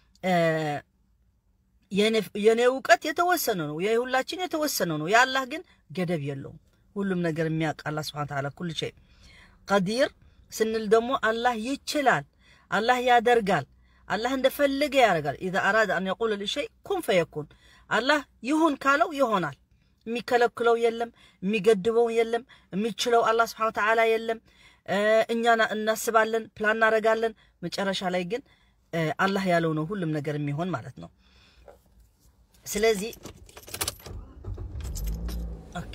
የኔ እውቀት የተወሰነ ነው፣ የሁላችን የተወሰነ ነው። የአላህ ግን ገደብ የለውም። ሁሉም ነገር የሚያውቅ አላህ ስብሓነ ወተዓላ ኩል ሸይ ቀዲር ስንል ደግሞ አላህ ይችላል፣ አላህ ያደርጋል፣ አላህ እንደፈለገ ያደርጋል። ኢዛ አራደ አን የቁለ ልሸይ ኩን ፈየኩን አላህ ይሁን ካለው ይሆናል። የሚከለክለው የለም፣ የሚገድበው የለም፣ የሚችለው አላህ ስብሓነ ወተዓላ የለም። እኛ እናስባለን፣ ፕላን እናደርጋለን። መጨረሻ ላይ ግን አላህ ያለው ነው ሁሉም ነገር የሚሆን ማለት ነው። ስለዚህ ኦኬ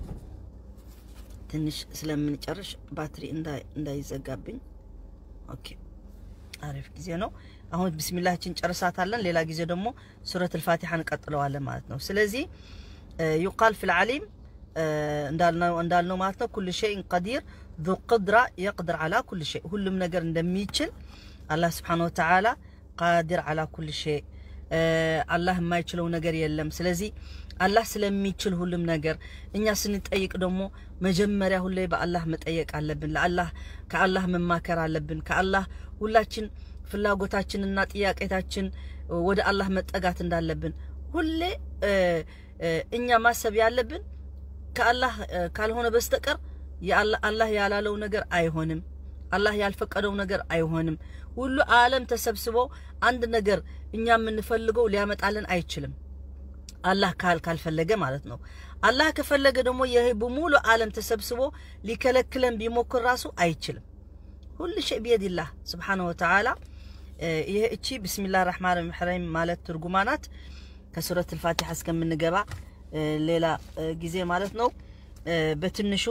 ትንሽ ስለምንጨርሽ ባትሪ እንዳይዘጋብኝ። ኦኬ አሪፍ ጊዜ ነው። አሁን ቢስሚላችን ጨርሳታለን። ሌላ ጊዜ ደግሞ ሱረት አልፋቲሓ እንቀጥለዋለን ማለት ነው። ስለዚህ ዩቃል ፊል ዓሊም እንዳልነው ማለት ነው ኩል ሸይን ቀዲር ዙ ቅድራ የቅድር ዓላ ኩል ሸይ ሁሉም ነገር እንደሚችል አላህ ስብሓነሁ ወተዓላ ቃዲር ዓላ ኩል ሸይ አላህ የማይችለው ነገር የለም። ስለዚህ አላህ ስለሚችል ሁሉም ነገር እኛ ስንጠይቅ ደግሞ መጀመሪያ ሁሌ በአላህ መጠየቅ አለብን። ለአላህ ከአላህ መማከር አለብን። ከአላህ ሁላችን ፍላጎታችንና ጥያቄታችን ወደ አላህ መጠጋት እንዳለብን ሁሌ እኛ ማሰብ ያለብን ከአላህ ካልሆነ በስተቀር አላህ ያላለው ነገር አይሆንም። አላህ ያልፈቀደው ነገር አይሆንም። ሁሉ ዓለም ተሰብስቦ አንድ ነገር እኛ የምንፈልገው ሊያመጣልን አይችልም። አላህ ካል ካልፈለገ ማለት ነው። አላህ ከፈለገ ደግሞ ይህ በሙሉ ዓለም ተሰብስቦ ሊከለክለን ቢሞክር ራሱ አይችልም። ሁሉ ሸይ ቢየዲላህ ስብሓነሁ ወተዓላ። ይህ እቺ ብስሚላህ ራሕማን ራሒም ማለት ትርጉማ ናት። ከሱረት አልፋቲሓ እስከምንገባ ሌላ ጊዜ ማለት ነው። በትንሹ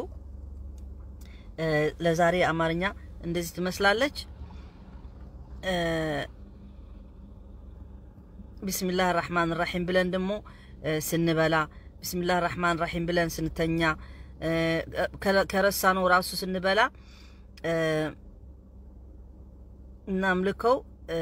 ለዛሬ አማርኛ እንደዚህ ትመስላለች። ቢስሚላህ ራሕማን ራሒም ብለን ደግሞ ስንበላ፣ ቢስሚላህ ራሕማን ራሒም ብለን ስንተኛ፣ ከረሳነው ራሱ ስንበላ እናምልከው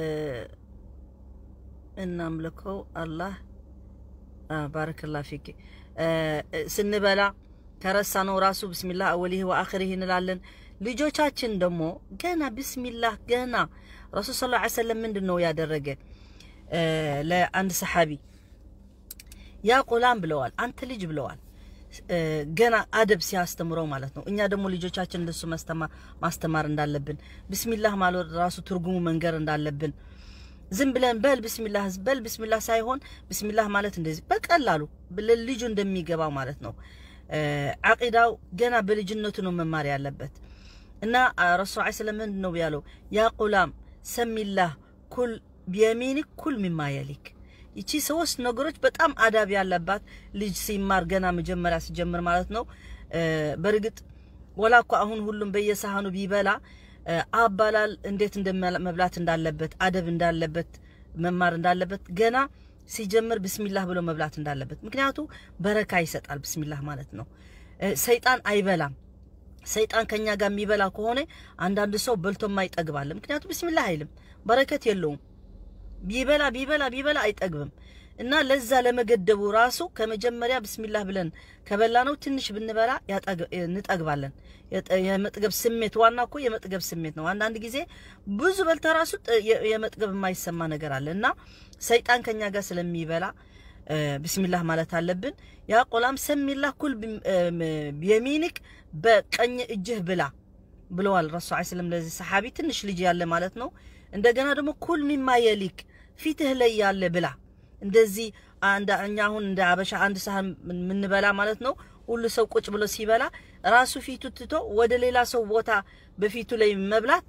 እናምልከው አላህ ባረከላ ፊክ ስንበላ ከረሳነው ራሱ ብስሚላህ አወሊህ ወአኽሪህ እንላለን። ልጆቻችን ደግሞ ገና ብስሚላህ ገና ረሱል ስ ላ ሰለም ምንድን ነው ያደረገ ለአንድ ሰሓቢ ያ ቁላም ብለዋል፣ አንተ ልጅ ብለዋል። ገና አደብ ሲያስተምረው ማለት ነው። እኛ ደግሞ ልጆቻችን እንደሱ ማስተማር እንዳለብን ብስሚላህ ማለት ራሱ ትርጉሙ መንገር እንዳለብን ዝም ብለን በል ብስሚላህ በል ብስሚላህ ሳይሆን ብስሚላህ ማለት እንደዚህ በቀላሉ ልጁ እንደሚገባው ማለት ነው። አቂዳው ገና በልጅነቱ ነው መማር ያለበት እና ረሱል ዐለይሂ ሰላም ምንድን ነው ያለው? ያ ቁላም ሰሚላህ ኩል ቢየሚኒክ ኩል ሚማ የሊክ ይቺ ሶስት ነገሮች በጣም አዳብ ያለባት ልጅ ሲማር ገና መጀመሪያ ሲጀምር ማለት ነው። በእርግጥ ወላ እኮ አሁን ሁሉም በየሳህኑ ቢበላ አባላል እንዴት መብላት እንዳለበት አደብ እንዳለበት መማር እንዳለበት ገና ሲጀምር ብስሚላህ ብሎ መብላት እንዳለበት። ምክንያቱ በረካ ይሰጣል ብስሚላህ ማለት ነው። ሰይጣን አይበላም። ሰይጣን ከኛ ጋር የሚበላ ከሆነ አንዳንድ ሰው በልቶ ማይጠግባለ። ምክንያቱ ብስሚላህ አይልም፣ በረከት የለውም። ቢበላ ቢበላ ቢበላ አይጠግብም። እና ለዛ ለመገደቡ ራሱ ከመጀመሪያ ብስሚላህ ብለን ከበላ ነው ትንሽ ብንበላ እንጠግባለን። የመጥገብ ስሜት ዋና እኮ የመጥገብ ስሜት ነው። አንዳንድ ጊዜ ብዙ በልተ ራሱ የመጥገብ የማይሰማ ነገር አለ እና ሰይጣን ከኛ ጋር ስለሚበላ ብስሚላህ ማለት አለብን። ያ ቆላም ሰሚላህ ኩል ቢየሚኒክ በቀኝ እጅህ ብላ ብለዋል ረሱ ዐለይሂ ሰላም ለዚህ ሰሓቢ ትንሽ ልጅ ያለ ማለት ነው። እንደገና ደግሞ ኩል ሚማ የሊክ ፊትህ ላይ ያለ ብላ እንደዚህ እኛ አሁን እንደ አበሻ አንድ ሳህን የምንበላ ማለት ነው። ሁሉ ሰው ቁጭ ብሎ ሲበላ ራሱ ፊቱ ትቶ ወደ ሌላ ሰው ቦታ በፊቱ ላይ መብላት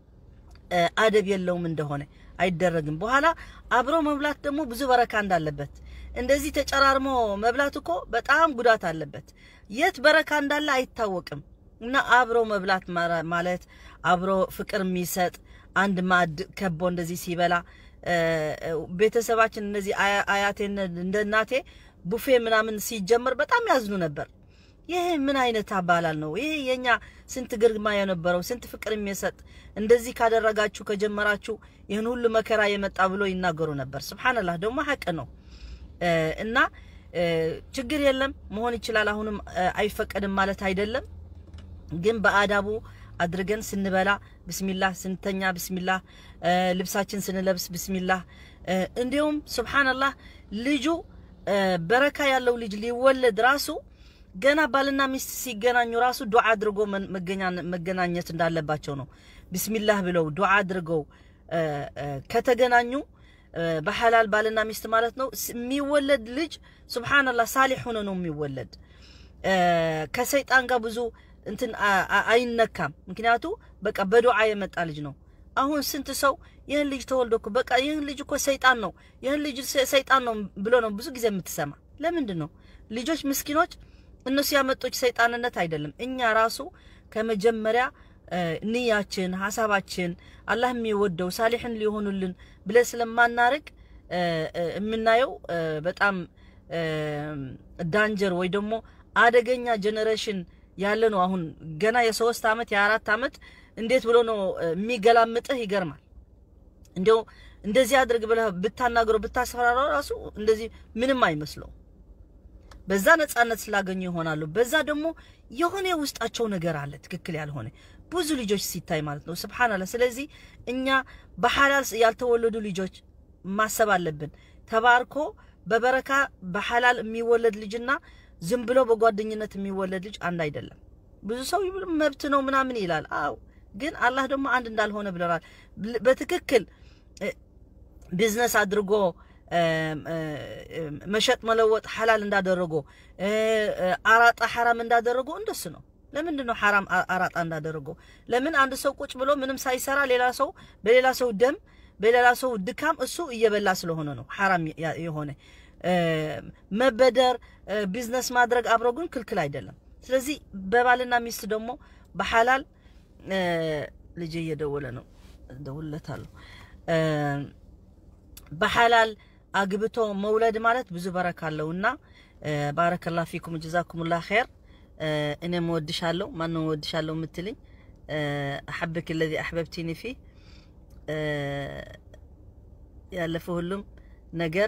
አደብ የለውም እንደሆነ አይደረግም። በኋላ አብሮ መብላት ደግሞ ብዙ በረካ እንዳለበት እንደዚህ ተጨራርሞ መብላት እኮ በጣም ጉዳት አለበት። የት በረካ እንዳለ አይታወቅም። እና አብሮ መብላት ማለት አብሮ ፍቅር የሚሰጥ አንድ ማዕድ ከቦ እንደዚህ ሲበላ ቤተሰባችን እነዚህ አያቴ እንደ እናቴ ቡፌ ምናምን ሲጀመር በጣም ያዝኑ ነበር። ይህ ምን አይነት አባላል ነው? ይህ የኛ ስንት ግርማ የነበረው ስንት ፍቅር የሚሰጥ እንደዚህ ካደረጋችሁ ከጀመራችሁ ይህን ሁሉ መከራ የመጣ ብሎ ይናገሩ ነበር። ስብሓንላህ ደግሞ ሀቅ ነው እና ችግር የለም መሆን ይችላል። አሁንም አይፈቀድም ማለት አይደለም፣ ግን በአዳቡ አድርገን ስንበላ ብስሚላህ፣ ስንተኛ ብስሚላህ፣ ልብሳችን ስንለብስ ብስሚላህ። እንዲሁም ሱብሓነላህ ልጁ በረካ ያለው ልጅ ሊወለድ ራሱ ገና ባልና ሚስት ሲገናኙ ራሱ ዱዓ አድርጎ መገናኘት እንዳለባቸው ነው። ብስሚላህ ብለው ዱዓ አድርገው ከተገናኙ በሐላል ባልና ሚስት ማለት ነው የሚወለድ ልጅ ሱብሓነላህ ሳሊሕ ሆኖ ነው የሚወለድ። ከሰይጣን ጋር ብዙ እንትን አይነካም። ምክንያቱ በቃ በዱዓ የመጣ ልጅ ነው። አሁን ስንት ሰው ይህን ልጅ ተወልዶ እኮ በቃ ይህን ልጅ እኮ ሰይጣን ነው ይህን ልጅ ሰይጣን ነው ብሎ ነው ብዙ ጊዜ የምትሰማ። ለምንድን ነው ልጆች ምስኪኖች እነሱ ያመጦች ሰይጣንነት አይደለም። እኛ ራሱ ከመጀመሪያ ንያችን፣ ሀሳባችን አላህ የሚወደው ሳሊሕን ሊሆኑልን ብለን ስለማናርቅ የምናየው በጣም ዳንጀር ወይ ደግሞ አደገኛ ጀኔሬሽን ያለ ነው። አሁን ገና የሶስት ዓመት የአራት ዓመት እንዴት ብሎ ነው የሚገላምጥህ? ይገርማል። እንዲያው እንደዚህ አድርግ ብለህ ብታናግረው ብታስፈራራው ራሱ እንደዚህ ምንም አይመስለው። በዛ ነጻነት ስላገኙ ይሆናሉ። በዛ ደግሞ የሆነ የውስጣቸው ነገር አለ ትክክል ያልሆነ ብዙ ልጆች ሲታይ ማለት ነው። ስብሓንላህ። ስለዚህ እኛ በሐላል ያልተወለዱ ልጆች ማሰብ አለብን። ተባርኮ በበረካ በሐላል የሚወለድ ልጅና ዝም ብሎ በጓደኝነት የሚወለድ ልጅ አንድ አይደለም። ብዙ ሰው መብት ነው ምናምን ይላል። አዎ፣ ግን አላህ ደግሞ አንድ እንዳልሆነ ብለናል። በትክክል ቢዝነስ አድርጎ መሸጥ መለወጥ ሐላል እንዳደረጎ አራጣ ሐራም እንዳደረጎ እንደሱ ነው። ለምንድን ነው ሐራም አራጣ እንዳደረጎ? ለምን አንድ ሰው ቁጭ ብሎ ምንም ሳይሰራ ሌላ ሰው በሌላ ሰው ደም በሌላ ሰው ድካም እሱ እየበላ ስለሆነ ነው ሐራም የሆነ መበደር ቢዝነስ ማድረግ አብሮ ግን ክልክል አይደለም። ስለዚህ በባልና ሚስት ደግሞ በሐላል ልጅ እየደወለ ነው እደውልለታለሁ። በሐላል አግብቶ መውለድ ማለት ብዙ በረካ አለውና ባረከላ ፊኩም ጀዛኩሙላ ኸይር። እኔም እወድሻለሁ። ማነው እወድሻለሁ የምትልኝ? አሐብክ ለዚ አሕበብቲኒ ፊ ያለፈ ሁሉም ነገር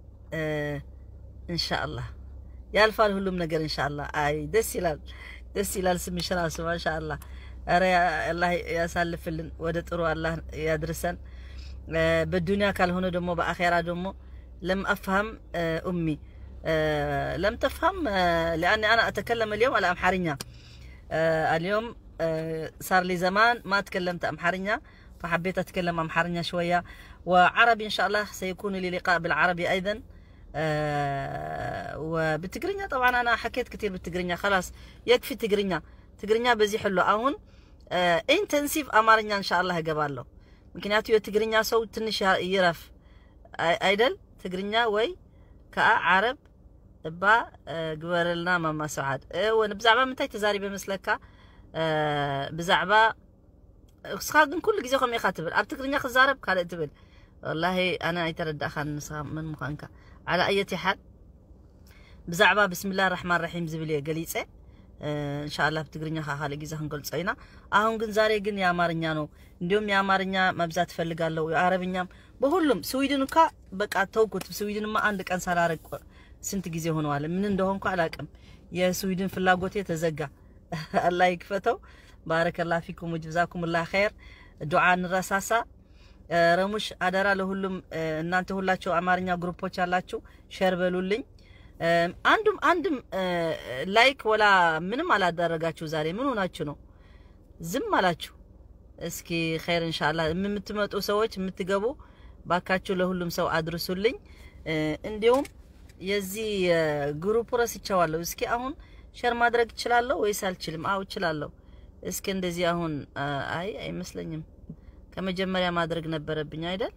ኢንሻአላህ ያልፋል። ሁሉም ነገር ኢንሻአላህ። አይ ደስ ይላል፣ ደስ ይላል። ስምሽ ራሱ ማሻአላህ። ኧረ አላህ ያሳልፍልን፣ ወደ ጥሩ አላህ ያድርሰን። በዱንያ ካልሆነ ደግሞ በአኼራ ደግሞ ለም አፍሀም ኡሚ آه، لم تفهم آه، لاني انا اتكلم اليوم على امحرنيا آه، اليوم آه، صار لي زمان ما تكلمت امحرنيا فحبيت اتكلم امحرنيا شويه وعربي ان شاء الله سيكون لي لقاء بالعربي ايضا آه، وبالتقرينيا طبعا انا حكيت كثير بالتقرينيا خلاص يكفي تقرينيا تقرينيا بزي حلو አሁን ኢንተንሲቭ አማርኛ ኢንሻአላህ እገባለሁ ምክንያቱ የትግርኛ ሰው ትንሽ ያ- ይረፍ አይ- አይደል ትግርኛ ወይ ከዓ ዓረብ እባ እ፣ ግበረልና ማማ ሰዓድ ወን ብዛዕባ ምንታይ ተዛሪበ መስለካ እ፣ ብዛዕባ እስኻ ግን ኩሉ ግዜ ከምኡ ኢኻ ትብል ኣብ ትግርኛ ክዛረብ ካልእ ትብል ወላሂ ኣነ ኣይተረዳእኻን ንስኻ ምን ምዃንካ ዓላ ኣየት ሓል ብዛዕባ ብስሚላ ራሕማን ራሒም ዝብል እየ ገሊፀ እንሻላ ብትግርኛ ካ ካልእ ግዜ ክንገልጾ ኢና አሁን ግን ዛሬ ግን የአማርኛ ነው እንዲሁም የአማርኛ መብዛት እፈልጋለሁ የአረብኛም በሁሉም ስዊድን እኳ በቃ ተውኩት ስዊድንማ አንድ ቀን ሳላረግ ቆ- ስንት ጊዜ ሆነዋል ምን እንደሆንኩ አላቅም የስዊድን ፍላጎቴ ተዘጋ አላህ ይክፈተው ባረከላ ፊኩም ወጅዛኩም ላ ኸይር ዱዓ እንረሳሳ እ፣ ረሙሽ አደራ ለሁሉም እ፣ እናንተ ሁላችሁ አማርኛ ግሩፖች ያላችሁ ሸር በሉልኝ እ፣ አንዱም አንድም እ፣ ላይክ ወላ ምንም አላደረጋችሁ ዛሬ ምን ሆናችሁ ነው ዝም አላችሁ እስኪ ኸይር እንሻላ የምትመጡ ሰዎች የምትገቡ ባካችሁ ለሁሉም ሰው አድርሱልኝ እ፣ እንዲሁም የዚህ እ፣ ግሩፕ ረስቸዋለሁ እስኪ አሁን ሸር ማድረግ እችላለሁ ወይስ አልችልም አው እችላለሁ እስኪ እንደዚህ አሁን አ፣ አይ አይመስለኝም ከመጀመሪያ ማድረግ ነበረብኝ አይደል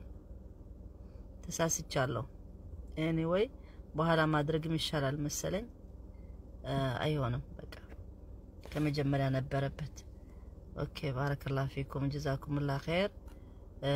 ተሳስቻለሁ ኤኒዌይ በኋላ ማድረግም ይሻላል መሰለኝ አ፣ አይሆንም በቃ ከመጀመሪያ ነበረበት ኦኬ ባረከላ ፊኩም ጀዛኩምላ ኸይር እ፣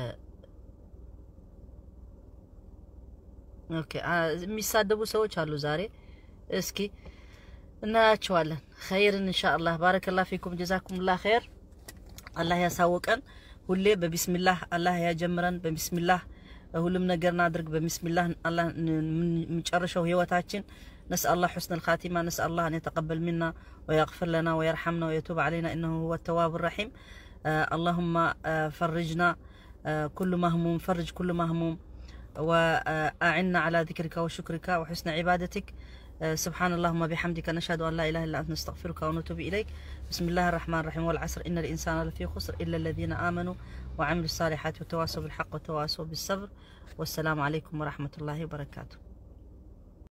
ኦኬ አ፣ የሚሳደቡ ሰዎች አሉ ዛሬ እስኪ እናያቸዋለን ኸይርን ኢንሻአላህ ባረከላ ፊኩም ጀዛኩምላ ኸይር አላህ ያሳወቀን ሁሌ በቢስሚላህ አላህ ያጀምረን በቢስሚላህ ሁሉም ነገር እናድርግ በቢስሚላህ አላህ የምንጨርሸው ህይወታችን نسأل الله حسن الخاتمة نسأل الله أن يتقبل منا ويغفر لنا ويرحمنا ويتوب علينا إنه هو التواب الرحيم آه اللهم آه فرجنا آه كل مهموم فرج كل مهموم وأعنا على ذكرك وشكرك وحسن عبادتك آه سبحان اللهم بحمدك نشهد أن لا إله إلا أنت نستغفرك ونتوب إليك بسم الله الرحمن الرحيم والعصر إن الإنسان لفي خسر إلا الذين آمنوا وعملوا الصالحات وتواصوا بالحق وتواصوا بالصبر والسلام عليكم ورحمة الله وبركاته